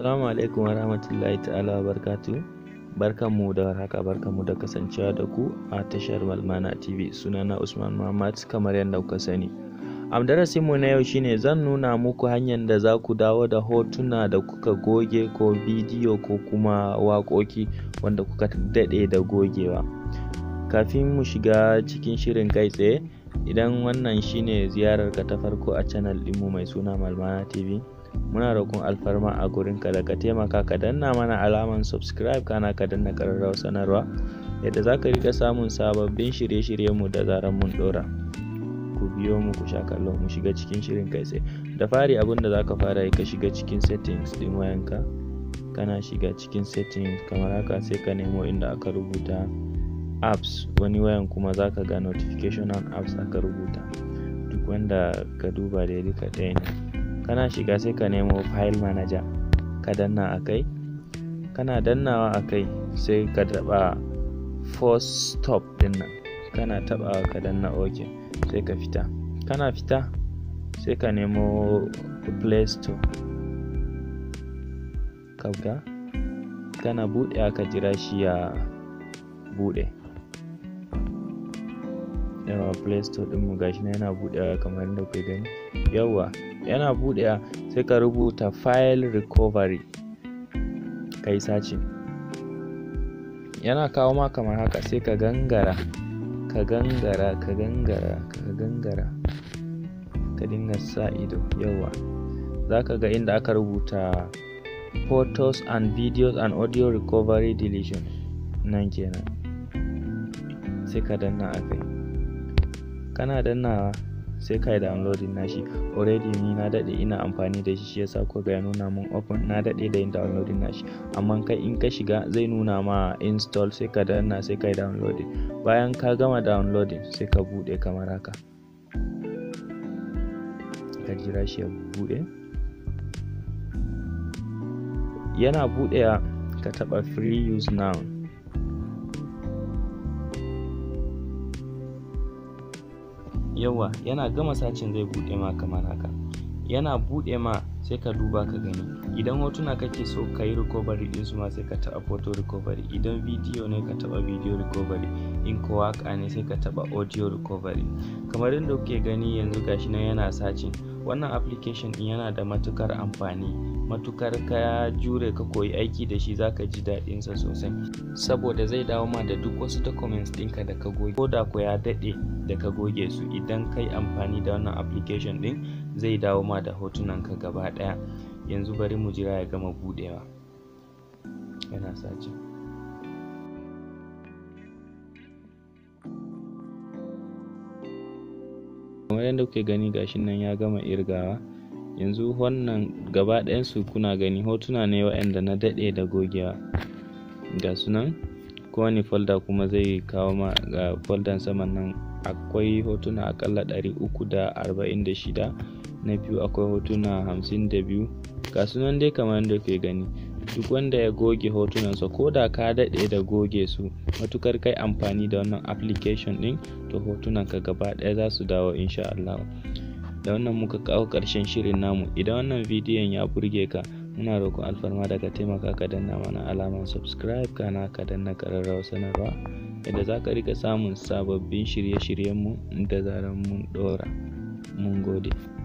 Assalamu alaikum wa rahmatullahi ta'ala wa barkatu. Barkanmu da warhaka barkanmu da kasancewa da ku a tashar Malmana TV. Sunana Usman Muhammad kamar yadda kuka sani. Am darasinmu na yau shine zan nuna muku hanyar da za ku dawo da hotuna da kuka goge ko bidiyo ko kuma waƙoƙi wanda kuka daɗe da gogewa. Kafin mu shiga cikin shirin kai tsaye, idan wannan shine ziyararka ta farko a channel ɗinmu mai suna Malmana TV, muna roƙon alfarma a gurinka da ka taimaka ka danna mana alaman subscribe kana ka danna ƙararrawar sanarwa yadda za ka rika samun sababbin shirye-shiryenmu da zarar mun ɗora ku biyo mu ku sha kallo mu shiga cikin shirin kai tsaye da fari abin da za ka fara yi ka shiga cikin settings ɗin wayanka kana shiga cikin settings kamar haka sai ka nemo inda aka rubuta apps wani wayan kuma za ka ga notification on apps aka rubuta duk wanda ka duba da duka ɗaya ne kana shiga sai ka nemo file manager ka danna a kai kana dannawa a kai sai ka taɓa force stop din nan kana taɓawa ka danna ok sai ka fita kana fita sai ka nemo play store ka ga kana buɗe ka jira shi ya buɗe yawa play store ɗinmu gashi na yana buɗewa kamar yadda kuke gani yawa yana buɗewa sai ka rubuta file recovery ka yi sacin yana kawo ma kamar haka sai ka gangara ka gangara ka gangara ka gangara ka dinga sa ido yawa za ka ga inda aka rubuta photos and videos and audio recovery deletion nan kenan sai ka danna a kai kana dannawa sai ka yi downloading nashi already ni na daɗe ina amfani da shi shi yasa ko ga ya nuna mun open na daɗe da yin downloading nashi amma kai in ka shiga zai nuna ma install sai ka danna sai ka yi downloading bayan ka gama downloading sai ka buɗe kamar haka ka jira shi ya buɗe yana buɗewa ka taɓa free use now yawa yana gama sacin zai buɗe ma kamar haka yana buɗe ma sai ka duba ka gani idan hotuna kake so ka yi recovery din su ma sai ka taɓa photo recovery idan video ne ka taɓa video recovery in ko waka ne sai ka taɓa audio recovery kamar yadda kuke gani yanzu gashi nan yana sacin wannan application din yana da matukar amfani matukar ka jure ka koyi aiki da shi zaka ji daɗin sa sosai saboda zai dawo ma da duk wasu documents ɗinka da ka goge ko da ko ya daɗe da ka goge su idan kai amfani da wannan application ɗin zai dawo ma da hotunan ka gaba ɗaya yanzu bari mu jira ya gama buɗewa yana sace kamar yadda kuke gani gashin nan ya gama irgawa yanzu wannan gaba ɗayansu kuna gani hotuna ne waɗanda na daɗe da gogewa ga sunan kowane folda kuma zai kawo ma ga foldan saman nan akwai hotuna akalla ɗari uku da arba'in da shida na biyu akwai hotuna hamsin da biyu ga sunan dai kamar yadda kuke gani duk wanda ya goge hotunansa ko da ka daɗe da goge su matukar kai amfani da wannan application ɗin to hotunanka gaba ɗaya za su dawo insha Allah da wannan muka kawo ƙarshen shirin namu idan wannan bidiyon ya burge ka muna roƙon alfarma da ka taimaka ka danna mana alamar subscribe kana ka danna ƙararrawar sanarwa yadda za ka rika samun sababbin shirye-shiryenmu da zarar mun ɗora mun gode